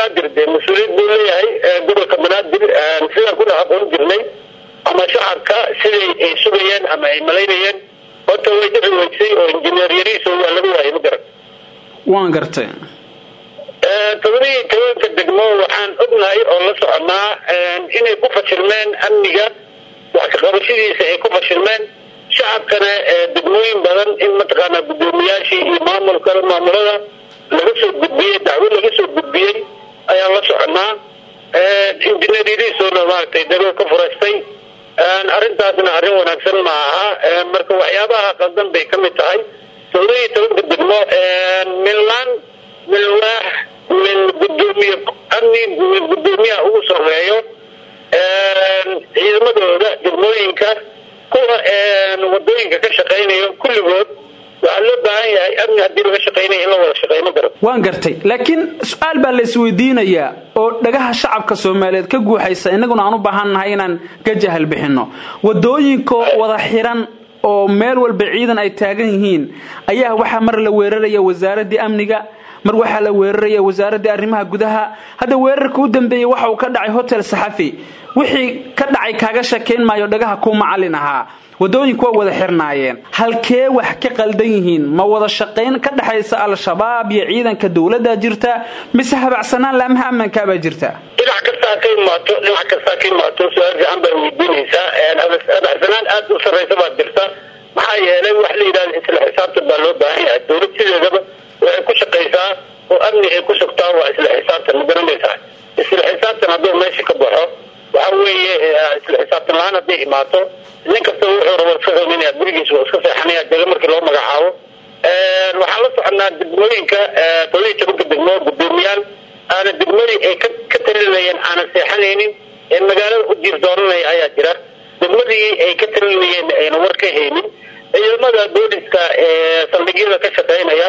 banaadir dee mas-uuliyad buu leeyahay gobolka banaadir sidaan kuna aqoon jirnay ama shacabka siday ay sugayeen ama ay malaynayeen horta way dhici weysay oo injineer yariiso waa laga waayay ma garan waan gartay todobaiyo tobanka degmo waxaan ognahay oo la soconaa inay ku fashilmeen amniga wax kaqabashadiisa ay ku fashilmeen shacabkana degmooyin badan in mataqaanaa guddoomiyaashii iyo maamulka maamulada laga soo gudbiyey dacwo laga soo gudbiyey ayaan la soconaa injineer yariisona maaragtay dagoo ka furaystay arrintaasna arrin wanaagsan ma aha marka waxyaabaha qaldan bay ka mid tahay todobaiyo tobanka degmo minlaan milwaax min gudoomiye amni min guddoomiyaha ugu soreeyo ciidamadooda degmooyinka kuwa wadooyinka ka shaqaynayo kulligood waxaa loo baahan yahay amni haddii laga shaqaynaya in la wada shaqeyno garan waan gartay laakiin su-aal baa la isweydiinayaa oo dhagaha shacabka soomaaliyeed ka guuxaysa innaguna aan u baahannahay inaan ka jahal bixinno wadooyinko wada xiran oo meel walba ciidan ay taagan yihiin ayaa waxaa mar la weeraraya wasaaraddii amniga mar waxaa la weeraraya wasaaraddii arrimaha gudaha hadda weerarka u dambeeyey waxa uu ka dhacay hotel saxafi wixii ka dhacay kaaga shakeyn maayo dhagaha kuu macallin ahaa wadooyinku waa wada xirnaayeen halkee wax ka qaldan yihiin ma wada shaqayn ka dhexaysa al-shabaab iyo ciidanka dowladda jirta mise habacsanaan laamaha ammaankaabaa jirta dhinac kastaa ka imaato dhinac kastaa ka imaato su-aal fiican baa weydiinaysaa habacsanaan aada u sarraysa baad jirta maxaa yeelay wax la yidhahda isla xisaabtan baa loo baahan yahay dowlad sideedaba waxay ku shaqaysaa oo amni ay ku sugtaa waa isla xisaabtan ma garanaysaa isla xisaabtan hadduu meesha ka baxo waxa weeye isla xisaabtan la-aan hadday imaato nin kasta wuxuu rabo iska qabanaya gurigiisa waa iska seexanaya dega markii loo magacaabo waxaan la soconaa degmooyinka todobaiyo tobanka degmo guddoomiyaal aana degmadii ay ka talinayeen aanan seexanaynin ee magaalada u jiir dooranaya ayaa jira degmadii ay ka talinayeen ayna war ka haynin ciidamada booliska ee saldhigyada ka shaqeynaya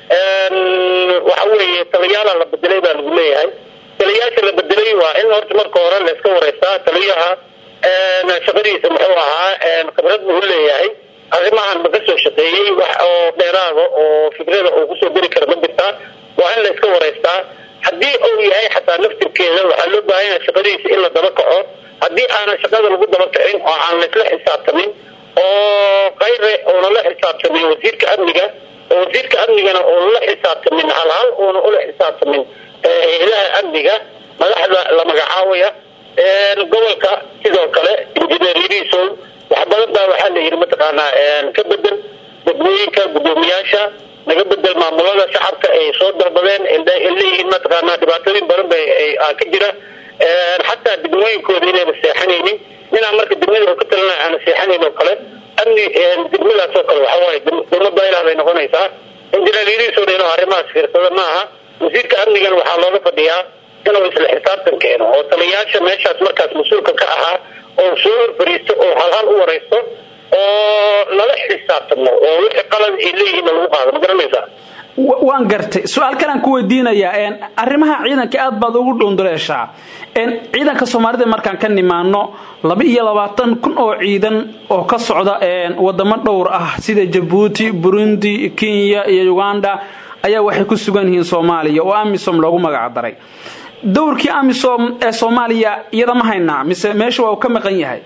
waxa weeye taliyaala la bedelay baa lagu leeyahay taliyaasha la bedelay waa in horta marka hore la iska wareystaa taliyaha shaqadiisa muxuu ahaa khibrad buu leeyahay arrimahan ma ka soo shaqeeyey wax oo dheeraada oo fikrada uu kusoo geli kara ma jirtaa waa in la iska wareystaa haddii uu yahay xataa laftirkeeda waxaa loo baahan yahay shaqadiisa in la daba kaco haddii aanan shaqada lagu daba kacin oo aan laisla xisaabtamin oo kayre uuna la xisaabtamin wasiirka amniga oo wasiirka amnigana uuna la xisaabtamin halhal uuna ula xisaabtamin ilaha amniga madaxda la magacaabaya gobolka sidoo kale injineer yariisow wax badan baa waxaa la yidhi mataqaanaa ka bedel degmooyinka guddoomiyaasha naga bedel maamulada shacabka ay soo dalbadeen leeyihiin mataqaanaa dhibaatooyin badan ba ka jira xataa degmooyinkooda inayna seexanaynin ninaa marka degmada oo ka talina aana seexanayn oo kale amni degmadaas oo kale waxawaaye dowlad baylah bay noqonaysaa injineer yariisow inuu arrimahaas fiirsada maaha wasiirka amnigan waxaa looga fadhiyaa inuu isla xisaabtan keeno oo taliyayaasha meeshaas markaas mas-uulka ka ahaa oo soo horfariisto oo halhal u wareysto oo lala xisaabtamo oo wixii qalad ay leeyihiin lagu qaado ma garanaysaa waan gartay su-aal kalaan ku weydiinayaa arrimaha ciidanka aad baad ugu dhunduleeshaa ciidanka soomaalida markaan ka nimaano laba iyo labaatan kun oo ciidan oo ka socda wadamo dhowr ah sida jabuuti burundi kenya iyo uganda ayaa waxay ku sugan yihiin soomaaliya oo amisom loogu magac daray dowrkii amisom ee soomaaliya iyada ma haynaa mise meesha waa uu ka maqan yahay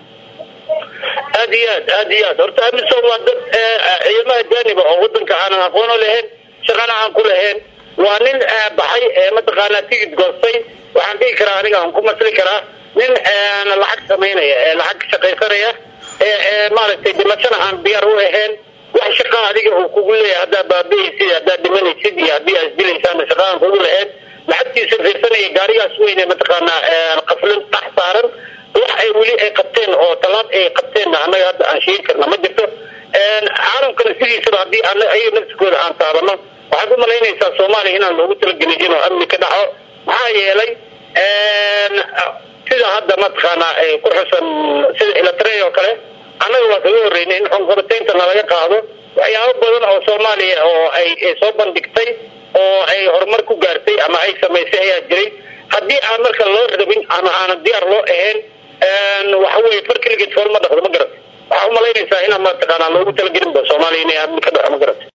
aad iyo aad aad iyo aad horta amisom waa dad ciidamaha jaaniba oo wadanka aanan aqoono lahayn shaqana aan ku lahayn waa nin baxay mataqaanaa tigid goostay waxaan dhihi karaa aniga aan ku masli karaa nin lacag samaynaya ee lacag shaqaysanaya ee maaragtay dhimashana aan diyaar u ahayn wax shaqa adiga uu kugu leeyahay haddaa baabihiisid haddaad dhimanaysid iyo haddii aad dilaysaana shaqa aan kugu lahayn lacagtiisa fiirsanaya gaarigaas weyne mataqaanaa qaflin dhax saaran wax ay weli ay qabteen oo talaab ay qabteenna annaga hadda aan sheegi karna ma jirto caalamkana sidiisaba haddii ayaga nafsikooda aan taabano waxaad u malaynaysaa soomaaliya inaan loogu talagelin inuu amni ka dhaco maxaa yeelay sida hadda mataqaanaa ku xusan sida ilatrey oo kale annaga waa kaga horreynay in xunqabataynta nalaga qaado waxyaabo badan oo soomaaliya oo ay soo bandhigtay oo ay horumar ku gaartay ama ay samaysay ayaa jiray haddii aan marka loo rabin ama aanan diyaar loo ahayn waxa weye far keligeed fool ma dhaqdo ma garat waxaa umalaynaysaa inaan mataqaanaa loogu talagelinba soomaaliya inay amni ka dhaco ma garat